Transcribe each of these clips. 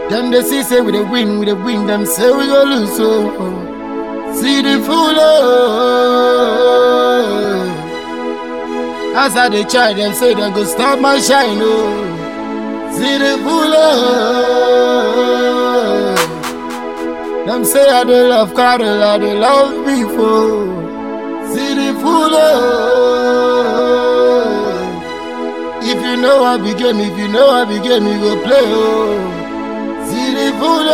Them they see say we dey win, we dey win. Them say we go lose. So see the fool. Oh. As I dey try, them say them go stop my shine. Oh. See the fool. Oh. Them say I dey love cattle, I dey love people. See the fool. Oh. If you know I be game, if you know I be game, you go play. Oh. See the fool.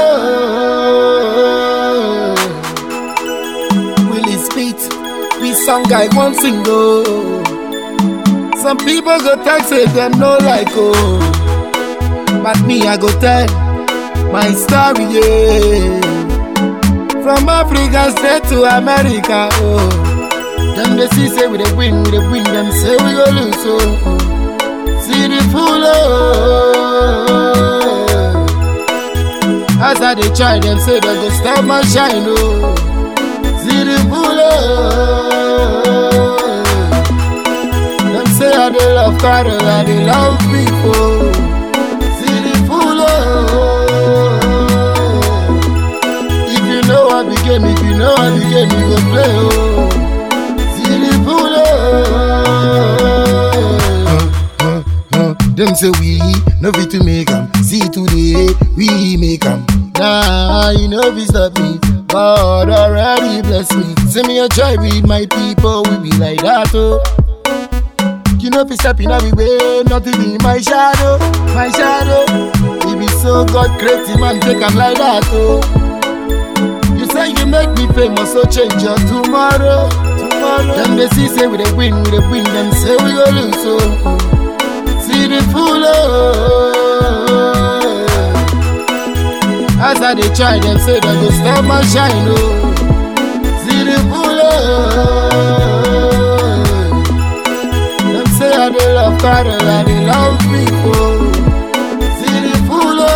Oh. Willie Speed, we song I want single. Some people go talk say them no like oh, but me I go tell my story yeah. From Africa straight to America oh, them they see say we dey win, we dey win. Them say we go lose oh. See the fool oh. As I dey try, them say they go stop my shine oh. See the fool oh. Them say I dey love cattle, I dey love people. See the fool oh. If you know I be game, if you know I be game, you go play oh. See the fool oh. Them say we no fit to make 'em. See today we make 'em. Nah, you know be stop me. God already bless me. See me a try with my people, we be like that oh. You know be stepping every way, nothing in my shadow, my shadow. He be so God creative man, take 'em like that oh. You say you make me famous, so change your tomorrow, tomorrow. Them they see say we dey win, we dey win. Them say we go lose oh. See the fool oh. As I dey try, them say they go stop my shine oh. See the fool oh. Them say I dey love cattle, I dey love people. See the fool oh.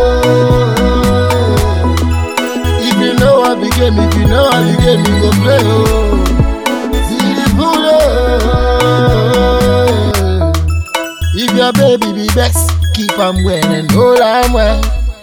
If you know I be game, if you know I be game, you go play oh. See the fool oh. If your baby be best, keep 'em well and hold 'em well.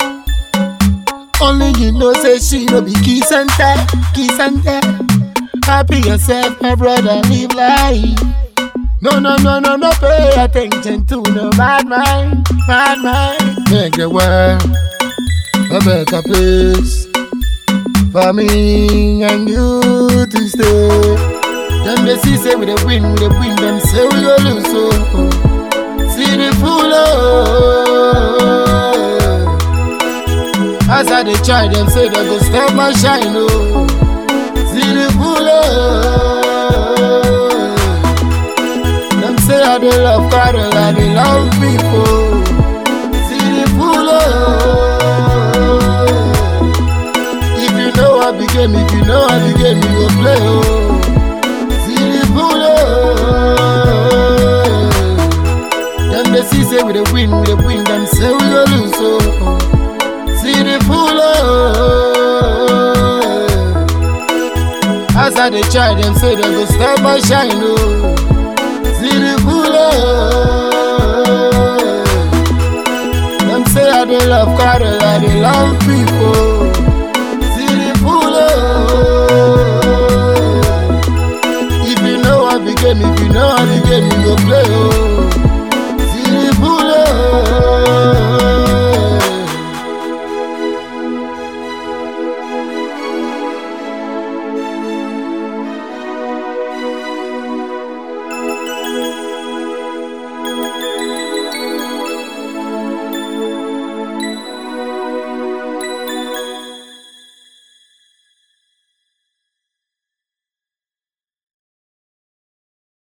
Only you know say she no be kiss and tell, kiss and tell. Happy yourself, my brother, live life. No, no, no, no, no, pay attention to no bad mind, bad mind. Make the world a better place for me and you to stay. Them they see say we dey win, we dey win. Them say we go lose, so see the fool oh. As I dey try, them say they go stop my shine oh. See the fool oh. Them say I dey love cattle, I dey love people. See the fool oh. If you know I be game, if you know I be game, you go play oh. See the fool oh. Them they see say we dey win, we dey win. Them say we go lose oh. See the fool oh. As I dey try, them say they go stop my shine oh. See the fool oh. Them say I dey love cattle, I dey love people. See the fool oh. If you know I be game, if you know I be game, you go play oh.